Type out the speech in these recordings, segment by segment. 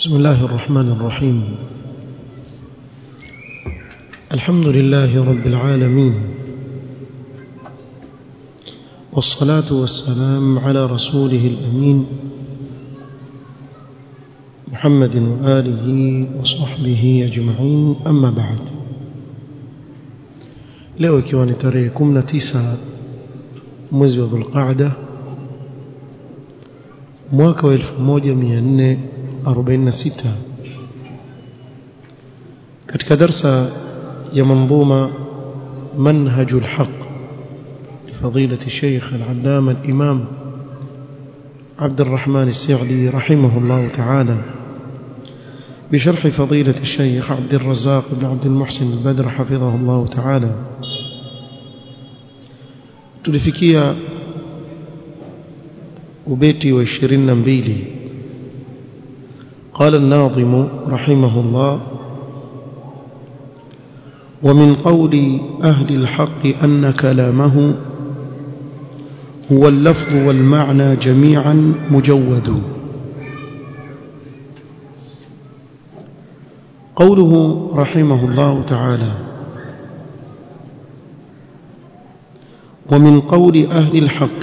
بسم الله الرحمن الرحيم الحمد لله رب العالمين والصلاة والسلام على رسوله الأمين محمد وآله وصحبه أجمعين أما بعد leo ikiwa ni tarehe 19 mwezi wa Dhulqaada mwaka wa 1446 katika darsa ya manzuma منهج الحق لفضيلة الشيخ العلامة الإمام عبد الرحمن السعدي رحمه الله تعالى بشرح فضيلة الشيخ عبد الرزاق بن عبد المحسن البدر حفظه الله تعالى tulifikia ubeti wa 22 قال الناظم رحمه الله ومن قول أهل الحق أن كلامه هو اللفظ والمعنى جميعا مجود قوله رحمه الله تعالى ومن قول أهل الحق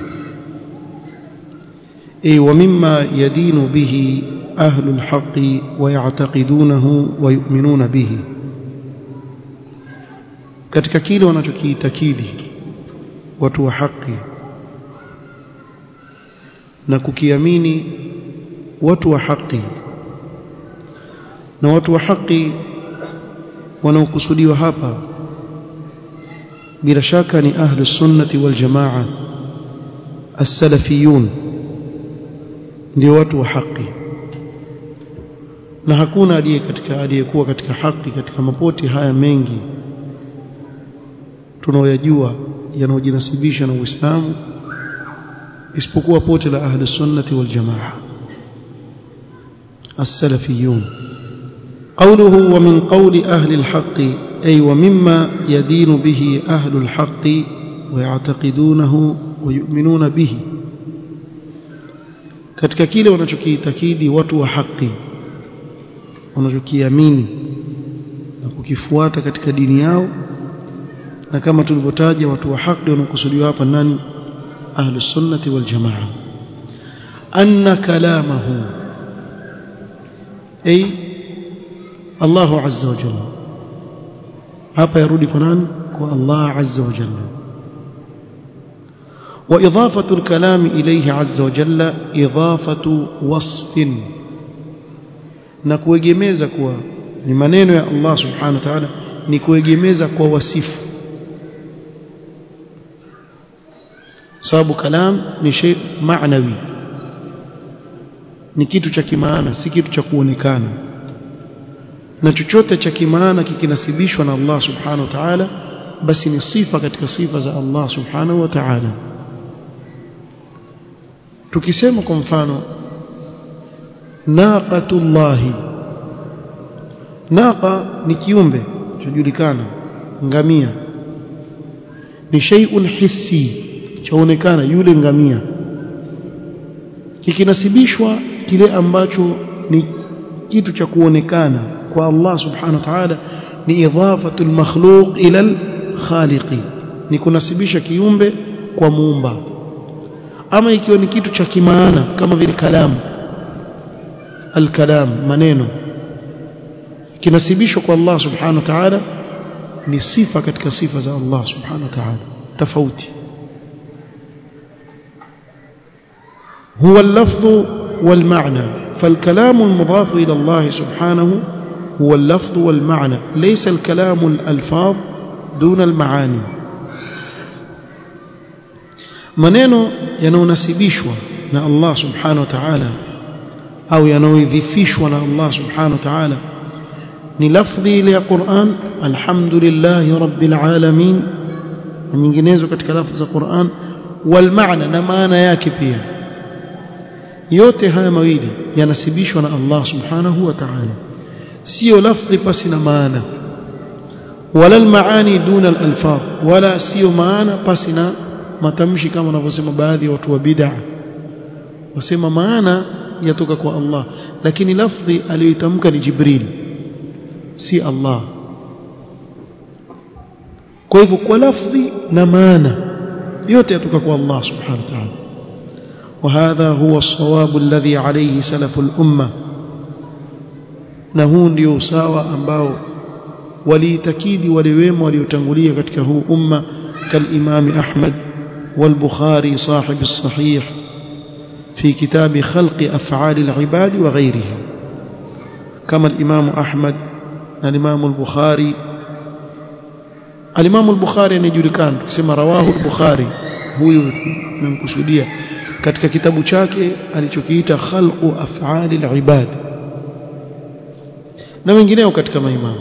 أي ومما يدين به أهل الحق ويعتقدونه ويؤمنون به katika kile wanachokiitakidi watu wa haki na kukiamini watu wa haki na watu wa haki wanaokusudiwa hapa bila shaka ni ahlu sunnati wal jamaa as-salafiyun ndio watu wa haki na hakuna aliye katika aliyekuwa katika haki katika mapoti haya mengi tunaoyajua yanayojinasibisha na Uislamu isipokuwa pote la ahli sunnati wal jamaa as-salafiyun قوله ومن قول أهل الحق أي ومما يدين به أهل الحق ويعتقدونه ويؤمنون به katika kile wanachokiitakidi watu wa haki wanachokiamini na kukifuata katika dini yao na kama tulivyotaja watu wa haki wanakusudiwa hapa nani ahlu sunnati wal jamaa anna kalamahu ay Allah azza wa jalla hapa yarudi kwa nani kwa Allah azza wa jalla وإضافة الكلام إليه عز وجل إضافة وصف نكوegemeza kuwa ni maneno ya Allah subhanahu wa ta'ala ni kuegemeza kwa wasifu sababu kalam ni shay maanawi ni kitu cha kimaana si kitu cha kuonekana na chochote cha kimaana kikinasibishwa na Allah subhanahu wa ta'ala basi ni sifa katika sifa za Allah subhanahu wa ta'ala tukisema kwa mfano naqatullahi naqa ni kiumbe chojulikana ngamia ni shay'un hissi chaonekana yule ngamia kikinasibishwa kile ambacho ni kitu cha kuonekana kwa Allah subhanahu wa ta'ala ni idhafatu al-makhluq ila al-khaliqi ni kunasibisha kiumbe kwa muumba ama ikiwa ni kitu cha kimaana kama vile kalamu al-kalam maneno kinasibishwa kwa Allah subhanahu wa ta'ala ni sifa katika sifa za Allah subhanahu wa ta'ala tofauti هو اللفظ والمعنى فالكلام المضاف إلى الله سبحانه هو اللفظ والمعنى ليس الكلام الألفاظ دون المعاني maneno yanayonasibishwa na Allah subhanahu wa ta'ala au yanayoidhifishwa na Allah subhanahu wa ta'ala ni lafdhi ile ya Qur'an alhamdulillahi rabbil alamin na nyinginezo katika lafdhi za Qur'an wal maana na maana yake pia yote haya mawili yanasibishwa na Allah subhanahu wa ta'ala sio lafdhi pasi na maana wala almaani duna alalfadh wala sio maana pasi na matamshi kama wanavyosema baadhi ya watu wa bid'a wasema maana yatoka kwa Allah lakini lafdhi aliyoitamka ni Jibril si Allah kwa hivyo kwa lafdhi na maana yote yatoka kwa Allah subhanahu wa ta'ala وهذا هو الصواب الذي عليه سلف الأمة na huu ndio usawa ambao waliitakidi wale wema waliotangulia katika huu umma كالإمام أحمد والبخاري صاحب الصحيح في كتاب خلق أفعال العباد وغيره كما الإمام أحمد الإمام البخاري الإمام البخاري نجلكان كما رواه البخاري huyu nimkusudia katika kitabu chake alichokiita khalqu af'ali al-ibad na wengineo katika maimamu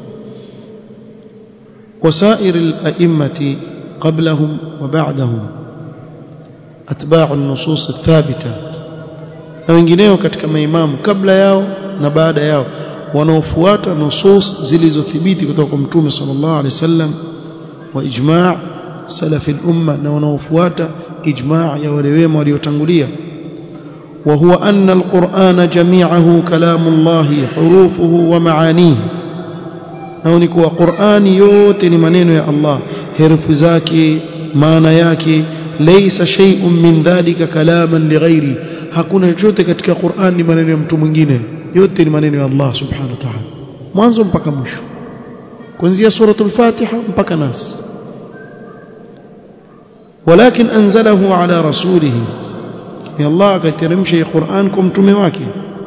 وسائر الأئمة قبلهم وبعدهم أتباع النصوص الثابتة na wengineo katika maimamu kabla yao na baada yao wanaofuata nusus zilizothibiti kutoka kwa mtume sallallahu alaihi wasallam wa ijma' salafi al-umma na wanaofuata ijma' ya wale wema waliotangulia wa huwa anna al-Qur'ana jami'ahu kalamullahi hurufuhu wa ma'anihi na ni kuwa Qur'ani yote ni maneno ya Allah herufi zake maana yake laysa shay'un min dhalika kalaman lighairi hakuna chochote katika Qur'an ni maneno ya mtu mwingine yote ni maneno ya Allah subhanahu wa ta'ala mwanzo mpaka mwisho kuanzia suratul Fatiha mpaka Nas ولكن أنزله على رسوله يا الله كترمشي قرآن كم تمواكي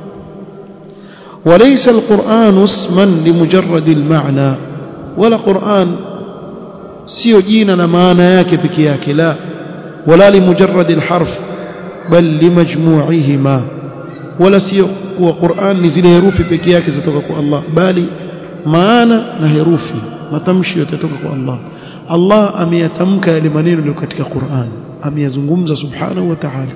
وليس القرآن اسما لمجرد المعنى ولا قرآن سيو جينا معنى yake peke yake la ولا لمجرد الحرف بل لمجموعهما ولا sio kuwa Qur'an ni zile herufi peke yake zitoka kwa Allah bali maana na herufi matamshi yote yatoka kwa Allah Allah ameyatamka yale maneno yaliyo katika Qur'an ameyazungumza subhanahu wa ta'ala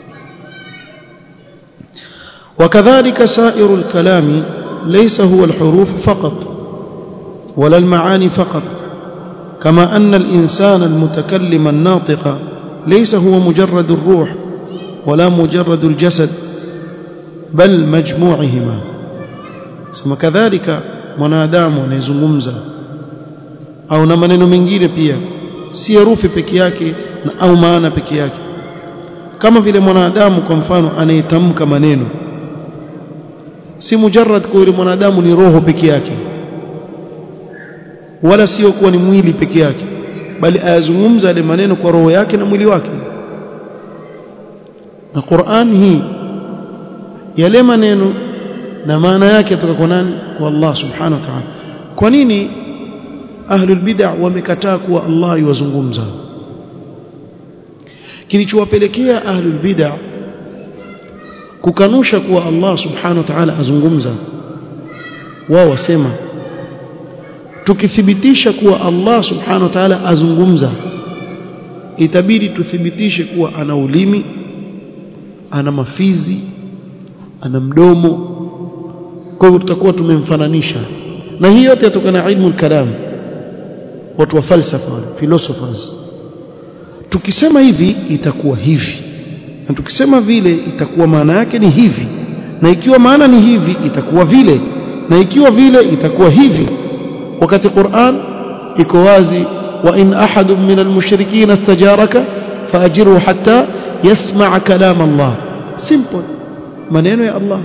وكذلك سائر الكلام ليس هو الحروف فقط ولا المعاني فقط كما أن الإنسان المتكلم الناطق ليس هو مجرد الروح ولا مجرد الجسد بل مجموعهما ثم كذلك mwanadamu anayezungumza au na maneno mengine pia si herufi peke yake na au maana peke yake kama vile mwanadamu kwa mfano anayetamka maneno si mujarrad kwa yule mwanadamu ni roho peke yake wala sio kuwa ni mwili peke yake bali ayazungumza yale maneno kwa roho yake na mwili wake na Qur'an hii yale maneno na maana yake kutoka kwa nani kwa Allah subhanahu wa ta'ala kwa nini ahlul bid'ah wamekataa kuwa Allah yuwazungumza kilichowapelekea ahlul bid'ah kukanusha kuwa Allah subhanahu wa ta'ala azungumza wao wasema tukithibitisha kuwa Allah subhanahu wa ta'ala azungumza itabidi tuthibitishe kuwa ana ulimi ana mafizi ana mdomo kwa hivyo tutakuwa tumemfananisha na hii yote yatokana na ilmu kalam watu wa falsafa philosophers tukisema hivi itakuwa hivi na tukisema vile itakuwa maana yake ni hivi na ikiwa maana ni hivi itakuwa vile na ikiwa vile itakuwa hivi wakati Qur'an iko wazi wa in ahadun min almushrikeen istajaraka faajiru hatta yasma' kalam Allah simple maneno ya Allah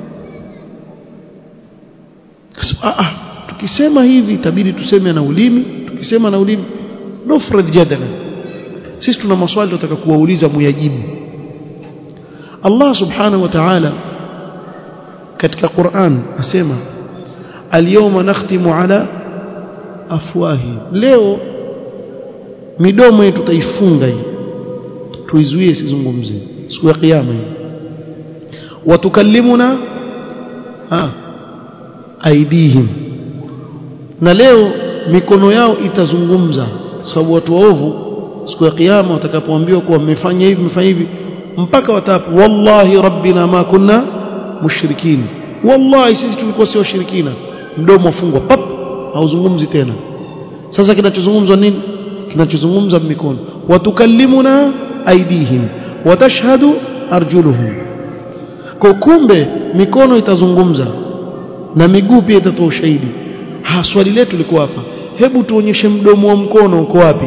ah tukisema hivi itabidi tuseme na ulimi tukisema na ulimi nufrad jadala sisi tuna maswali tunataka kuwauliza muyajibu Allah subhanahu wa ta'ala katika Qur'an asema al-yawma nakhtimu ala afwahi leo midomo yetu tutaifunga hii tuizuie isizungumze siku ya kiyama hii watukallimuna ha aidihim na leo mikono yao itazungumza sababu watu waovu siku ya kiyama watakapoambiwa kuwa mmefanya hivi mmefanya hivi mpaka watapo wallahi rabbina ma kunna mushrikin wallahi sisi tulikuwa sio washirikina mdomo ufungwa pap hauzungumzi tena sasa kinachozungumzwa nini kinachozungumza mikono watukallimuna aidihim watashhadu arjuluhum kwa kumbe mikono itazungumza na miguu pia itatoa ushahidi ha swali letu liko hapa hebu tuonyeshe mdomo wa mkono uko wapi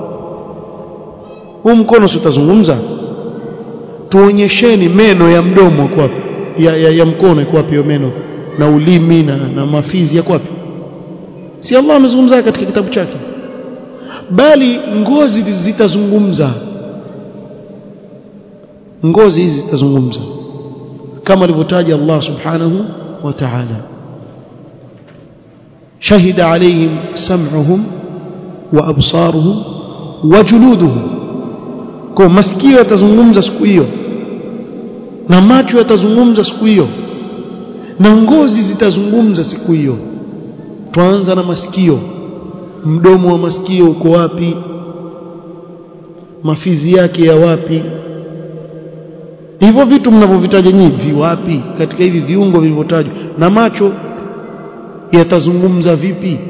huu mkono si utazungumza tuonyesheni meno ya mdomo uko wapi ya, ya, ya mkono iko wapi meno na ulimi na, na mafizi yako wapi si Allah amezungumza katika kitabu chake bali ngozi zitazungumza ngozi hizi zitazungumza kama alivyotaja Allah subhanahu wa ta'ala شهد عليهم سمعهم وأبصارهم وجلودهم kwa masikio yatazungumza siku hiyo na macho yatazungumza siku hiyo na ngozi zitazungumza siku hiyo tuanza na masikio mdomo wa masikio uko wapi mafizi yake ya wapi hivyo vitu mnavyovitaja nyinyi viwapi katika hivi viungo vilivyotajwa na macho yatazungumza vipi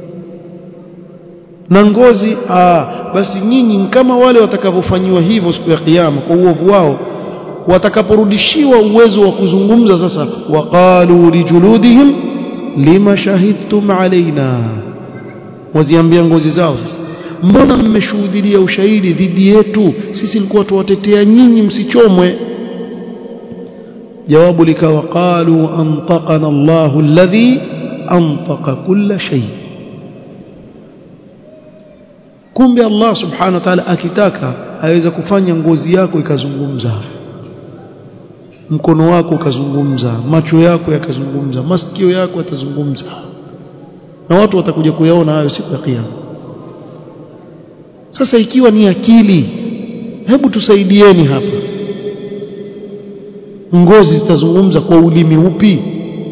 na ngozi aa, basi nyinyi kama wale watakavyofanyiwa hivyo siku ya kiyama kwa uovu wao watakaporudishiwa uwezo wa kuzungumza sasa waqalu lijuludihim lima shahidtum alaina waziambia ngozi zao sasa mbona mmeshuhudia ushahidi dhidi yetu sisi ilikuwa tuwatetea nyinyi msichomwe jawabu likawa qalu antaqana Allahu alladhi antaqa kulla shay kumbe Allah subhanahu wa ta'ala akitaka aweza kufanya ngozi yako ikazungumza mkono wako ukazungumza macho yako yakazungumza masikio yako yatazungumza na watu watakuja kuyaona hayo siku ya kiyama sasa ikiwa ni akili hebu tusaidieni hapa ngozi zitazungumza kwa ulimi upi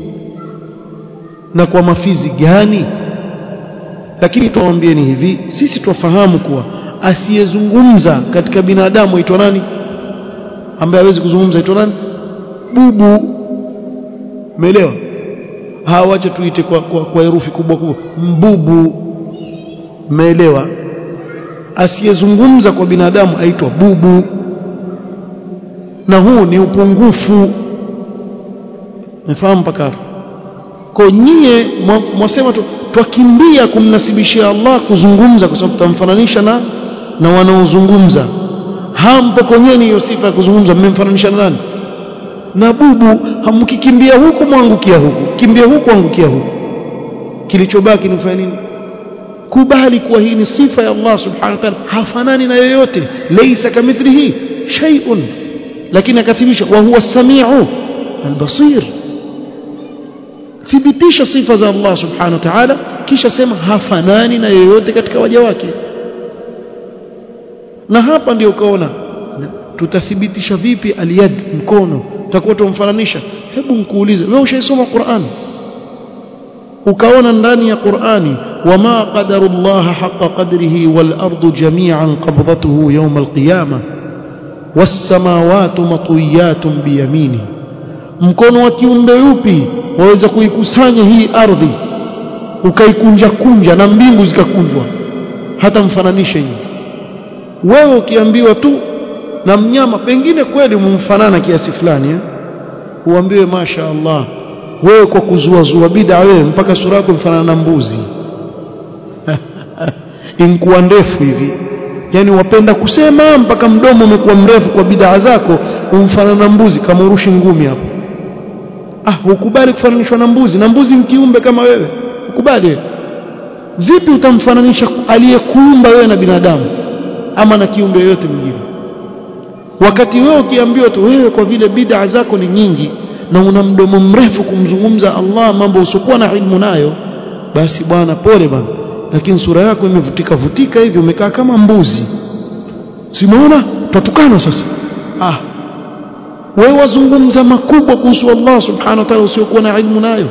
na kwa mafizi gani lakini tuwaambieni hivi sisi twafahamu kuwa asiyezungumza katika binadamu aitwa nani ambaye hawezi kuzungumza aitwa nani bubu umeelewa hawache tuite kwa, kwa, kwa herufi kubwa kubwa mbubu umeelewa asiyezungumza kwa binadamu aitwa bubu na huu ni upungufu nafahamu mpaka kwa nyie mwasema tu twakimbia kumnasibishia Allah kuzungumza kwa sababu tutamfananisha na na wanaozungumza hampo konyeni hiyo sifa ya kuzungumza mmemfananisha na nani na bubu hamkikimbia huku mwangukia huku kimbia huku angukia huku kilichobaki ni kufanya nini kubali kuwa hii ni sifa ya Allah subhanahu wa ta'ala hafanani na yoyote laysa kamithlihi shay'un lakini akathibitisha wa huwa as-sami'u al-basir thibitisha sifa za Allah subhanahu wa ta'ala kisha sema hafanani na yoyote katika waja wake na hapa ndio ukaona tutathibitisha vipi aliyad mkono tutakuwa tumfananisha hebu nikuulize wewe ushaisoma Qur'an ukaona ndani ya Qur'ani wama qadarullah haqqa qadrihi wal ardu jami'an qabdatuhu yawm al qiyamah was samawati matwiyatun biyamini mkono wa kiumbe yupi waweza kuikusanya hii ardhi ukaikunja kunja na mbingu zikakunjwa hata mfananishe hivi wewe ukiambiwa tu na mnyama pengine kweli mumfanana kiasi fulani eh? uambiwe masha Allah wewe kwa kuzua zua bid'a wewe mpaka sura yako mfanana na mbuzi inkuwa ndefu hivi yani wapenda kusema mpaka mdomo umekuwa mrefu kwa bid'a zako umfanana na mbuzi kama urushi ngumi hapo ah hukubali kufananishwa na mbuzi na mbuzi ni kiumbe kama wewe ukubali vipi utamfananisha aliyekuumba wewe na binadamu ama na kiumbe yoyote mwingine wakati wewe ukiambiwa tu wewe kwa vile bid'a zako ni nyingi na una mdomo mrefu kumzungumza Allah mambo usiokuwa na ilmu nayo basi bwana pole bwana lakini sura yako imevutika vutika hivi umekaa kama mbuzi simuona tatukana sasa ah wewe wazungumza makubwa kuhusu Allah subhanahu wa ta'ala usiokuwa na ilmu nayo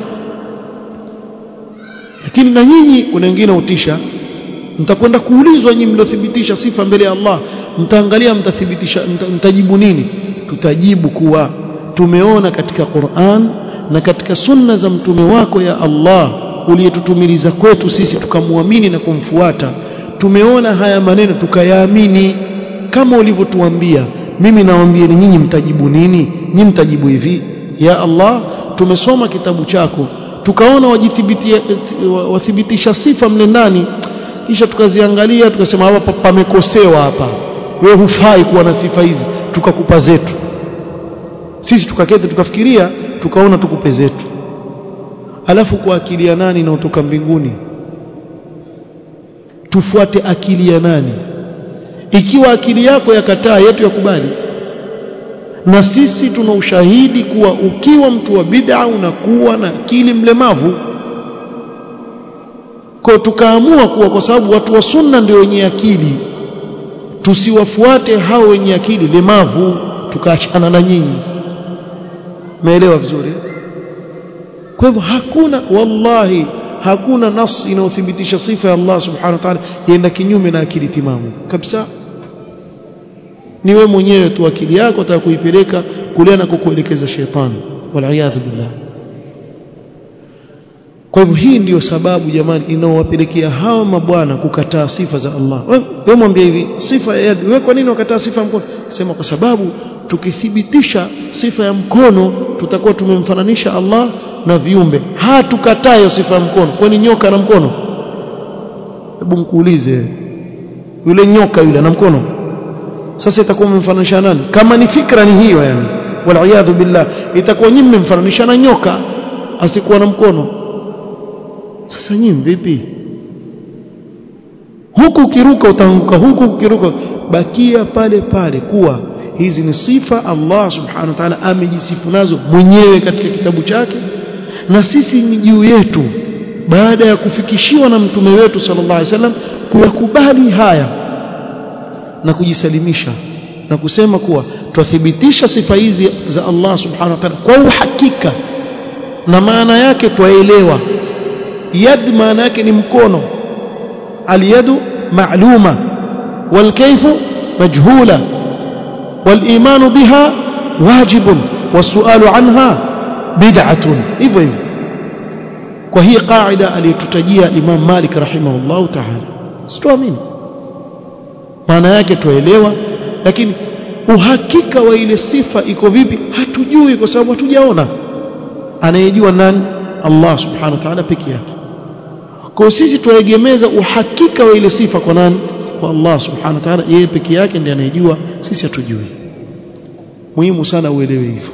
lakini na nyinyi kuna wengine utisha mtakwenda kuulizwa nyinyi mliothibitisha sifa mbele ya Allah mtaangalia mtathibitisha mtajibu nini tutajibu kuwa tumeona katika Qur'an na katika sunna za mtume wako ya Allah uliyetutumiliza kwetu sisi tukamwamini na kumfuata tumeona haya maneno tukayaamini kama ulivyotuambia mimi nawaambieni nyinyi mtajibu nini nyinyi mtajibu hivi ya Allah tumesoma kitabu chako tukaona wathibitisha sifa mle ndani kisha tukaziangalia tukasema hapa pamekosewa hapa wewe hufai kuwa na sifa hizi tukakupa zetu sisi tukaketi tukafikiria tukaona tukupe zetu alafu kwa akili ya nani inaotoka mbinguni tufuate akili ya nani ikiwa akili yako yakataa yetu yakubali na sisi tuna ushahidi kuwa ukiwa mtu wa bid'a unakuwa na akili mlemavu kwa tukaamua kuwa kwa sababu watu wa sunna ndio wenye akili tusiwafuate hao wenye akili lemavu tukaachana na nyinyi umeelewa vizuri kwa hivyo hakuna wallahi hakuna nas inayothibitisha sifa ya Allah subhanahu wa ta'ala yaenda kinyume na akili timamu kabisa ni wewe mwenyewe tu akili yako utaka kuipeleka kule na kukuelekeza shetani wal billah kwa hivyo hii ndiyo sababu jamani inaowapelekea hawa mabwana kukataa sifa za Allah wewe mwambie hivi sifa ya yadi wewe kwa nini wakataa sifa ya mkono sema kwa sababu tukithibitisha sifa ya mkono tutakuwa tumemfananisha Allah na viumbe hatukataa hiyo sifa ya mkono kwani nyoka na mkono hebu mkuulize yule nyoka yule na mkono sasa itakuwa mmemfananisha nani kama ni fikra ni hiyo yani wal billah itakuwa nyinyi mmemfananisha na nyoka asikuwa na mkono sasa nyinyi vipi huku ukiruka utaanguka huku ukiruka bakia pale pale kuwa hizi ni sifa Allah subhanahu wa ta'ala amejisifu nazo mwenyewe katika kitabu chake na sisi ni juu yetu baada ya kufikishiwa na mtume wetu sallallahu alaihi wasallam kuyakubali haya na kujisalimisha na kusema kuwa twathibitisha sifa hizi za Allah subhanahu wa ta'ala kwa uhakika na maana yake twaelewa yad maana yake ni mkono alyadu ma'luma walkayfu majhula والايمان بها واجب والسؤال عنها بدعه hivyo hivyo kwa hii qaida aliyotutajia Imam Malik rahimahullah ta'ala sitoamini maana yake tuelewa lakini uhakika wa ile sifa iko vipi hatujui kwa sababu hatujaona anayejua nani Allah subhanahu wa ta'ala peke yake kwa sisi tuegemeza uhakika wa ile sifa kwa nani kwa Allah subhanahu wa ta'ala yeye peke yake ndiye anayejua sisi hatujui muhimu sana uelewe hivyo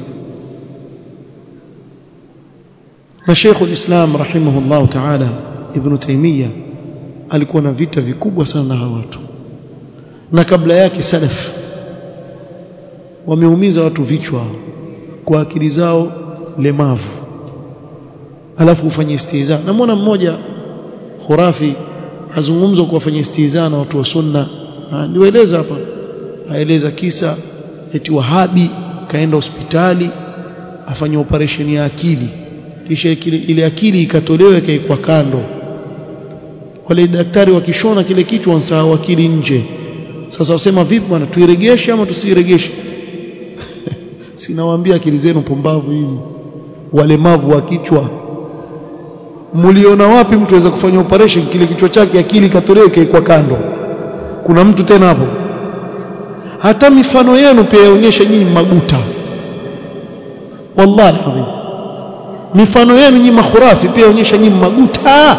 na Sheikh ulislam rahimahullah ta'ala Ibn Taymiyyah alikuwa na vita vikubwa sana na hawa watu na kabla yake salaf wameumiza watu vichwa kwa akili zao lemavu alafu ufanye istiza namwona mmoja khurafi azungumza kuwafanya istiza na watu wa sunna niwaeleza hapa aeleza kisa eti wahabi kaenda hospitali afanya operation ya akili kisha ile akili ikatolewa ikaikwa kando wale daktari wakishona kile kitu wansahau akili nje sasa wasema vipi bwana tuiregeshe ama tusiiregeshe sinawaambia akili zenu pumbavu hivi walemavu wa kichwa mliona wapi mtu aweza kufanya operation kile kichwa chake akili katolewe ikaikwa kando kuna mtu tena hapo hata mifano yenu pia yaonyesha nyinyi maguta wallahi alazim mifano yenu nyinyi makhurafi pia yaonyesha nyinyi maguta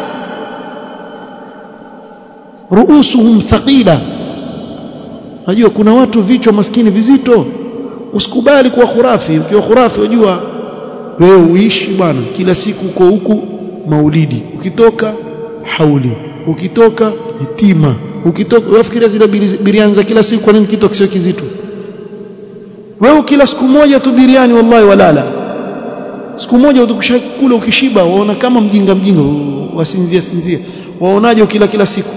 ruusuhum thaqila najua kuna watu vichwa maskini vizito usikubali kuwa khurafi ukiwa khurafi unajua wewe uishi bwana kila siku uko huku maulidi ukitoka hauli ukitoka hitima ukitoka unafikiria zile biriani za kila siku kwa nini kitu kisio kizito wewe kila siku moja tu biriani wallahi walala siku moja utakula ukishiba waona kama mjinga mjinga wasinzia sinzia waonaje ukila kila siku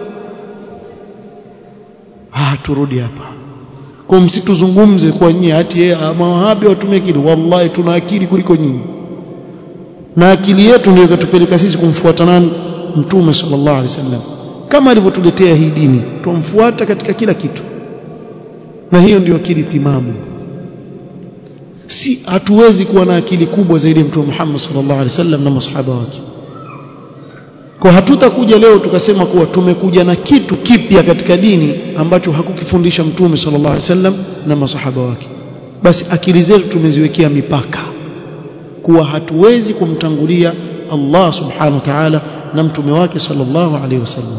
ah turudi hapa kwa msituzungumze kwa nyinyi hati yeye mawahabi watumie akili wallahi tuna akili kuliko nyinyi na akili yetu ndio ikatupeleka sisi kumfuata nani mtume sallallahu alaihi wasallam kama alivyotuletea hii dini tumfuata katika kila kitu na hiyo ndio akili timamu si hatuwezi kuwa na akili kubwa zaidi ya mtume Muhammad sallallahu alaihi wasallam na masahaba wake kwa hatutakuja leo tukasema kuwa tumekuja na kitu kipya katika dini ambacho hakukifundisha mtume sallallahu alaihi wasallam na masahaba wake basi akili zetu tumeziwekea mipaka kuwa hatuwezi kumtangulia Allah subhanahu wa ta'ala na mtume wake sallallahu alaihi wasallam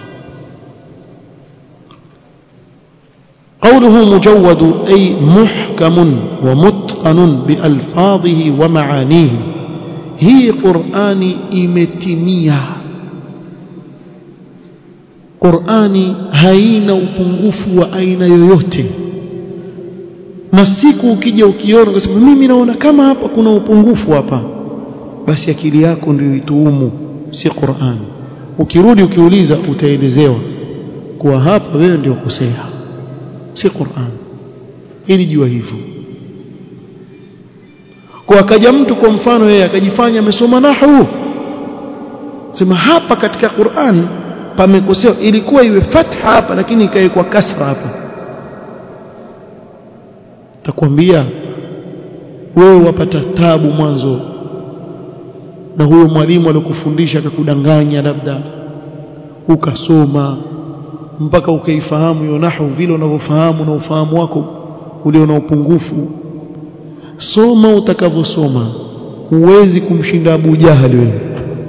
قوله مجود أي محكم ومتقن بألفاظه ومعانيه هي قرآن إمتمية قرآن هين upungufu wa aina yoyote na siku ukija ukiona ukasema mimi naona kama hapa kuna upungufu hapa basi akili yako ndio ituumu si Qur'an ukirudi ukiuliza utaelezewa kuwa hapa wewe ndio kosea si Qur'an ili jua hivyo kwa akaja mtu kwa mfano yeye akajifanya amesoma nahwu sema hapa katika Qur'an pamekosewa ilikuwa iwe fatha hapa lakini ikawekwa kasra hapa takwambia wewe wapata tabu mwanzo na huyo mwalimu alikufundisha akakudanganya labda ukasoma mpaka ukaifahamu hiyo nahwu vile unavyofahamu na ufahamu wako ulio na upungufu soma utakavyosoma huwezi kumshinda Abu Jahal wewe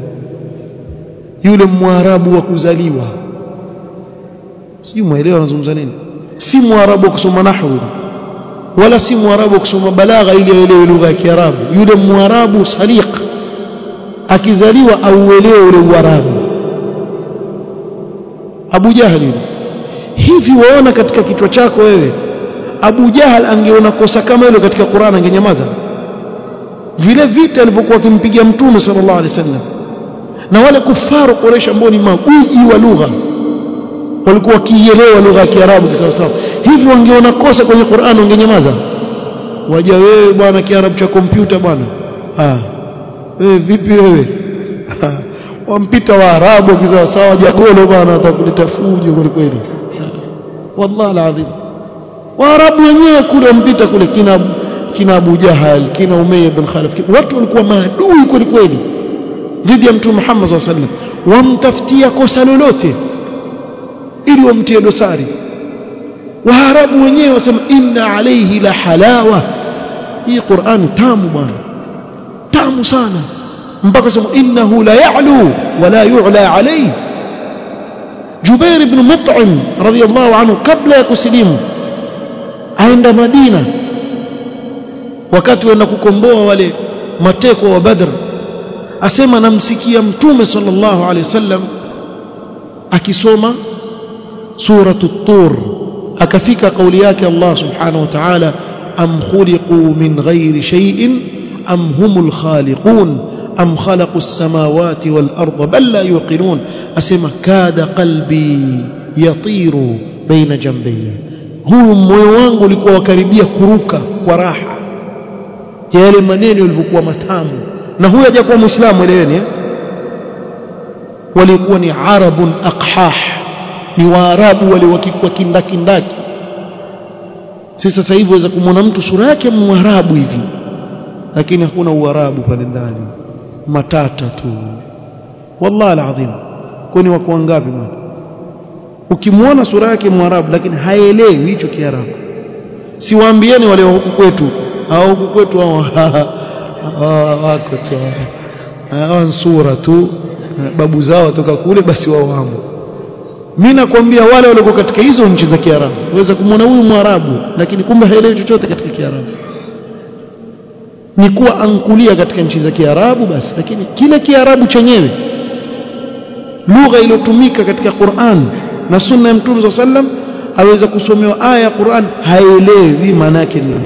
yule mwarabu wa kuzaliwa sijui muelewa anazungumza nini si mwarabu wa kusoma nahwu wala si mwarabu wa kusoma balagha ili aelewe lugha ya Kiarabu yule mwarabu saliq akizaliwa auelewe ule uarabu Abu Jahal yule hivi waona katika kichwa chako wewe Abu Jahal angeona kosa kama hilo katika Qur'an angenyamaza vile vita alivyokuwa akimpiga mtume sallallahu alaihi wasallam na wale kufaru Quraysh ambao ni magwiji wa lugha walikuwa wakielewa lugha ya Kiarabu kisawasawa hivi wangeona kosa kwenye Qur'an wangenyamaza waja wewe bwana Kiarabu cha kompyuta bwana ah wewe vipi wewe wampita waarabu kisawasawa jagolo bwana atakuleta fujo kweli kweli wallahi alazim waarabu wenyewe kule wampita kule kina kina Abu Jahal kina Umayya bin Khalaf watu walikuwa maadui kweli kweli dhidi ya mtume Muhammad sallallahu alaihi wasallam wamtafutia kosa lolote ili wamtie dosari waarabu wenyewe wasema inna alayhi la halawa hii Qur'ani tamu bwana tamu sana mpaka sema innahu la ya'lu wa la yu'la alayhi Jubair ibn Mut'im radiyallahu anhu kabla ya kusilimu aenda Madina wakati wenda kukomboa wale mateko wa Badr asema namsikia mtume sallallahu alaihi wasallam akisoma suratu tur akafika kauli yake Allah subhanahu wa ta'ala am khuliqu min ghairi shay'in am humul khaliqun am khalaqu as-samawati wal arda bal la yuqinun asema kada qalbi yatiru baina jambayya huu moyo wangu ulikuwa wakaribia kuruka kwa raha yale maneno yalivyokuwa matamu na huyu hajakuwa muislamu eleweni eh? walikuwa ni arabun aqhah ni waarabu wale wa kindakindaki si sasa hivi waweza kumwona mtu sura yake mwarabu hivi lakini hakuna uarabu pale ndani matata tu wallahi alazim kwani wako wangapi bwana ukimwona sura yake mwarabu lakini haelewi hicho kiarabu siwaambieni wale wa huku kwetu au huku kwetu hao wako tu hawa sura tu babu zao watoka kule basi wao wamo mimi nakwambia wale walio katika hizo nchi za Kiarabu waweza kumwona huyu Mwarabu lakini kumbe haelewi chochote katika Kiarabu ni kuwa ankulia katika nchi za Kiarabu basi lakini kile Kiarabu chenyewe lugha iliyotumika katika Qur'an na sunna ya Mtume sallam aweza kusomewa aya ya Qur'an haelewi maana yake nini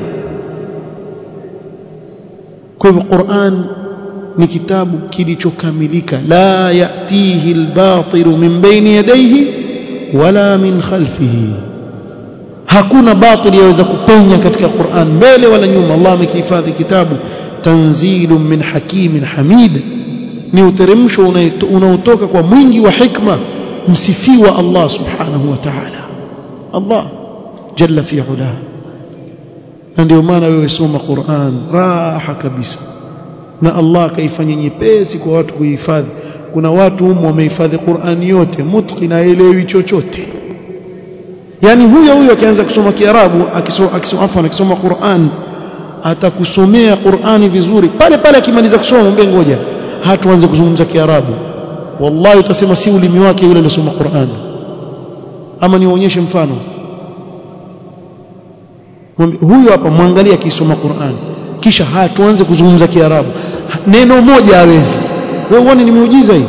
kwa hivyo Qur'an ni kitabu kilichokamilika la yatihi albatilu min baini yadayhi wala min khalfihi hakuna batili yaweza kupenya katika Qur'an mbele wala nyuma Allah amekihifadhi kitabu tanzilun min hakimin hamid ni uteremsho unaotoka kwa mwingi wa hikma msifiwa Allah subhanahu wa ta'ala Allah jalla fi ula na ndio maana wewe soma Qur'an raha kabisa na Allah akaifanya nyepesi kwa watu kuhifadhi kuna watu humo wamehifadhi Qur'an yote mutqin haelewi chochote yani huyo huyo akianza kusoma Kiarabu akisoma akisoma afwan akisoma Qur'an atakusomea Qur'ani vizuri pale pale akimaliza kusoma mwambie ngoja hatuanze kuzungumza Kiarabu wallahi utasema si ulimi wake yule aliyosoma Qur'an ama nionyeshe mfano huyo hapa mwangalie akisoma Qur'an kisha hatuanze kuzungumza Kiarabu neno moja hawezi wewe uone ni muujiza hii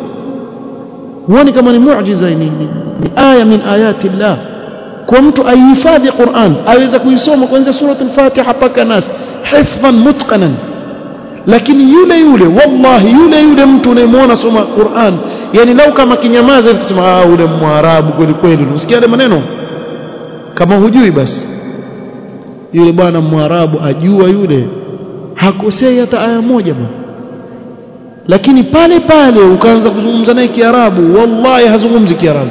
huoni kama ni muujiza ni, ni, ni aya min ayati Allah kwa mtu aihifadhi Qur'an aweza kuisoma kuanzia surat al-Fatiha mpaka Nas hifdhan mutqanan lakini yule yule wallahi yule yule mtu unayemwona soma Qur'an yani lau kama kinyamaza hivi tusema ah ule mwarabu kweli kweli usikia yale maneno kama hujui basi yule bwana mwarabu ajua yule hakosei hata aya moja bwana lakini pale pale ukaanza kuzungumza naye Kiarabu wallahi hazungumzi Kiarabu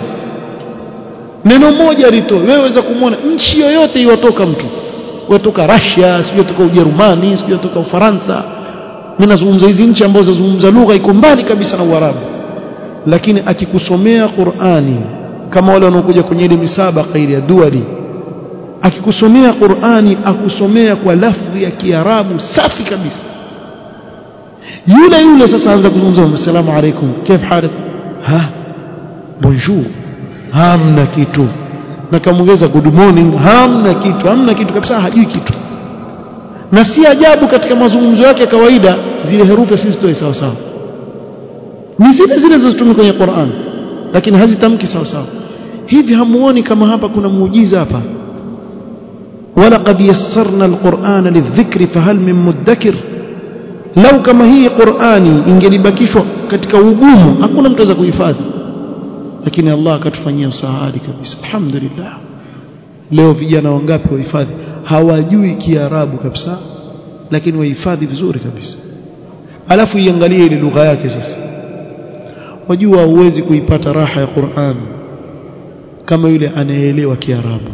neno moja lito wewe waweza kumwona nchi yoyote iwatoka mtu watoka Russia sio toka Ujerumani sio toka Ufaransa mimi nazungumza hizi nchi ambazo zazungumza lugha iko mbali kabisa na Uarabu lakini akikusomea Qur'ani kama wale wanaokuja kwenye ile misabaka ile ya duali akikusomea Qur'ani akusomea kwa lafzi ya Kiarabu safi kabisa yule yule sasa anza kuzungumza asalamu alaykum kif halik ha bonjour hamna kitu na kamongeza good morning hamna kitu hamna kitu kabisa hajui kitu na si ajabu katika mazungumzo yake ya kawaida zile herufi sisi toe sawa sawa ni zile zile zilizotumika kwenye Qur'an lakini hazitamki sawa sawa hivi hamuoni kama hapa kuna muujiza hapa ولقد يسرنا القرآن للذكر فهل من مدكر لو كما هي قرآني ingelibakishwa katika ugumu hakuna mtu aweza kuhifadhi lakini Allah akatufanyia usahali kabisa alhamdulillah leo vijana wangapi wahifadhi hawajui kiarabu kabisa lakini wahifadhi vizuri kabisa alafu iangalie ile lugha yake sasa wajua huwezi kuipata raha ya Qur'an kama yule anayeelewa kiarabu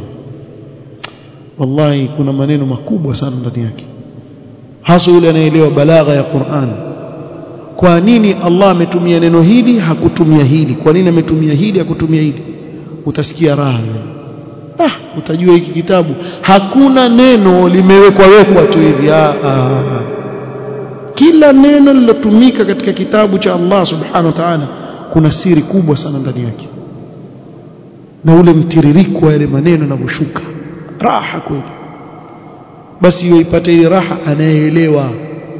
wallahi kuna maneno makubwa sana ndani yake hasa yule anayeelewa balagha ya Qur'an kwa nini Allah ametumia neno hili hakutumia hili kwa nini ametumia hili hakutumia hili utasikia raha ah utajua hiki kitabu hakuna neno limewekwa wekwa tu hivi ah, ah. kila neno lilotumika katika kitabu cha Allah subhanahu wa ta'ala kuna siri kubwa sana ndani yake na ule mtiririko wa yale maneno yanavyoshuka raha kweli basi hiyo ipate ile raha anayeelewa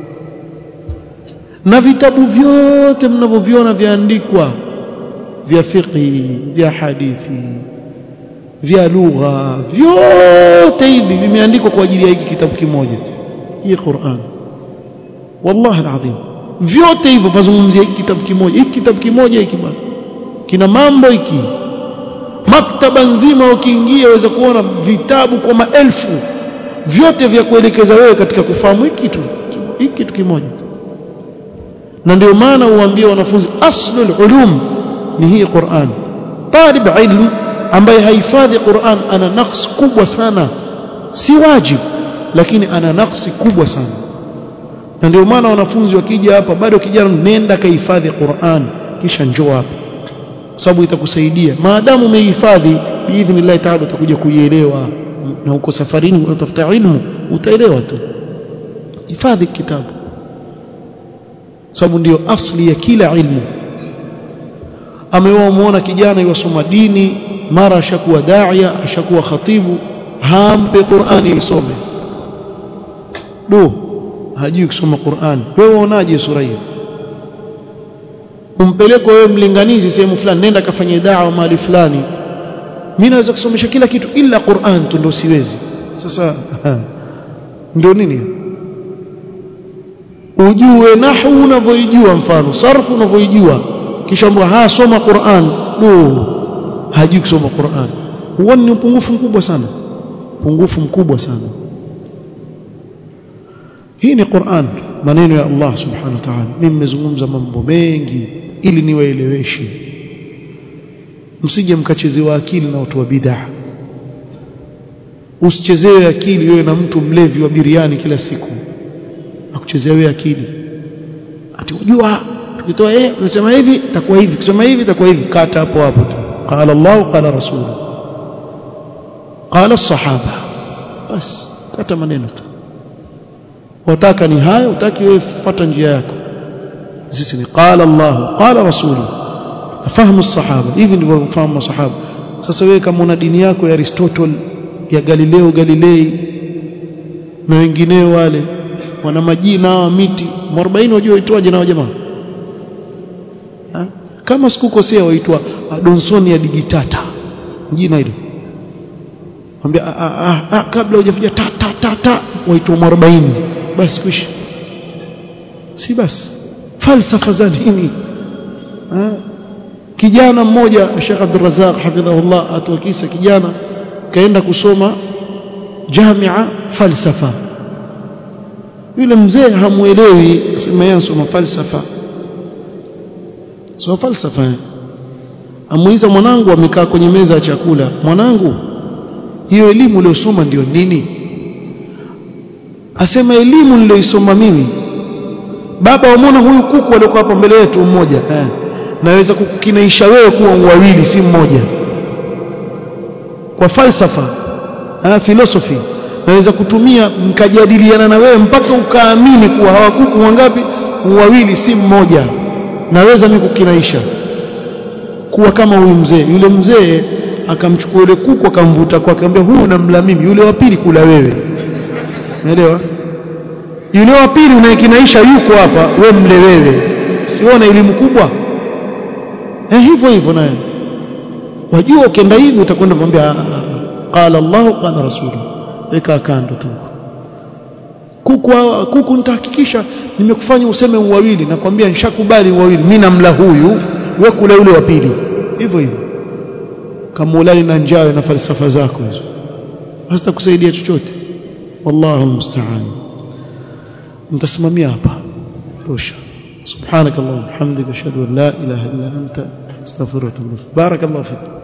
na vitabu vyote mnavyoviona vyaandikwa vya fiqhi vya hadithi vya lugha vyote hivi vimeandikwa kwa ajili ya hiki kitabu kimoja tu hii Qur'an wallahi alazim vyote hivyo vazungumzia hiki kitabu kimoja hiki kitabu kimoja hiki bwana kina mambo hiki maktaba nzima ukiingia waweza kuona vitabu kwa maelfu vyote vya kuelekeza wewe katika kufahamu hiki kitu hiki kitu kimoja na ndio maana uambie wanafunzi aslul ulum ni hii Qur'an talib ilm ambaye haifadhi Qur'an ana naqs kubwa sana si wajib lakini ana naqsi kubwa sana na ndio maana wanafunzi wakija hapa bado kijana nenda kahifadhi Qur'an kisha njoo hapa sababu itakusaidia maadamu umehifadhi biidhnillah taala utakuja kuielewa na uko safarini unatafuta ilmu utaelewa tu hifadhi kitabu sababu ndio asli ya kila ilmu amewamuona kijana yosoma dini mara ashakuwa daia ashakuwa khatibu hampe Qur'ani isome do hajui kusoma Qur'an wewe unaje sura hiyo umpeleko wewe mlinganizi sehemu fulani nenda kafanye dawa mahali fulani mimi naweza kusomesha kila kitu ila Qur'an tu ndio siwezi sasa ndio nini ujue nahwu unavyoijua mfano sarfu unavyoijua kisha mbwa ha soma Qur'an do hajui kusoma Qur'an huo ni upungufu mkubwa sana upungufu mkubwa sana hii ni Qur'an maneno ya Allah subhanahu wa ta'ala mimi nimezungumza mambo mengi ili niwaeleweshe msije mkachezewa akili na watu wa bid'ah usichezewe akili wewe na mtu mlevi wa biriani kila siku akuchezea wewe akili ati unajua tukitoa eh tunasema hivi itakuwa hivi kusema hivi itakuwa hivi kata hapo hapo tu qala Allah qala rasul qala as-sahaba bas kata maneno tu wataka ni hayo utaki wewe fuata njia yako sisi ni qala Allah qala rasulu fahamu sahaba hivi ndivyo fahamu masahaba sasa wewe kama una dini yako ya Aristotle ya Galileo Galilei na wengineo wale wana majina wa miti 40 wajua waitwaje na jamaa kama sikukosea waitwa Donsonia digitata jina hilo mwambia kabla hujafikia ta ta ta ta waitwa 40 basi kwisha si basi falsafa za nini kijana mmoja Sheikh Abdul Razzaq hafidhahullah atuakisa kijana kaenda kusoma jamia falsafa yule mzee hamuelewi asema yeye anasoma falsafa soma falsafa amuiza mwanangu amekaa kwenye meza ya chakula mwanangu hiyo elimu uliyosoma ndio nini asema elimu niliyoisoma mimi baba wamwona huyu kuku aliokuwa hapa mbele yetu mmoja eh naweza kukinaisha wewe kuwa wawili si mmoja kwa falsafa ah philosophy naweza kutumia mkajadiliana na wewe mpaka ukaamini kuwa hawakuku wangapi wawili si mmoja naweza mimi kukinaisha kuwa kama huyu mzee yule mzee akamchukua yule kuku akamvuta kwake akamwambia huyu namla mimi yule wa pili kula wewe unaelewa yule wa pili unayekinaisha yuko hapa we mle wewe siona elimu kubwa eh hivyo hivyo naye wajua ukienda hivi utakwenda kumwambia qala Allah qala rasulu weka kando tu kuku kuku nitahakikisha nimekufanya useme uwawili nakwambia nishakubali uwawili mimi namla huyu wewe kula yule wa pili hivyo hivyo kama ulali na njaa na falsafa zako hizo hazitakusaidia chochote wallahu musta'an nitasimamia hapa tosha سبحانك اللهم وبحمدك اشهد ان لا اله الا انت استغفرك واتوب اليك بارك الله فيك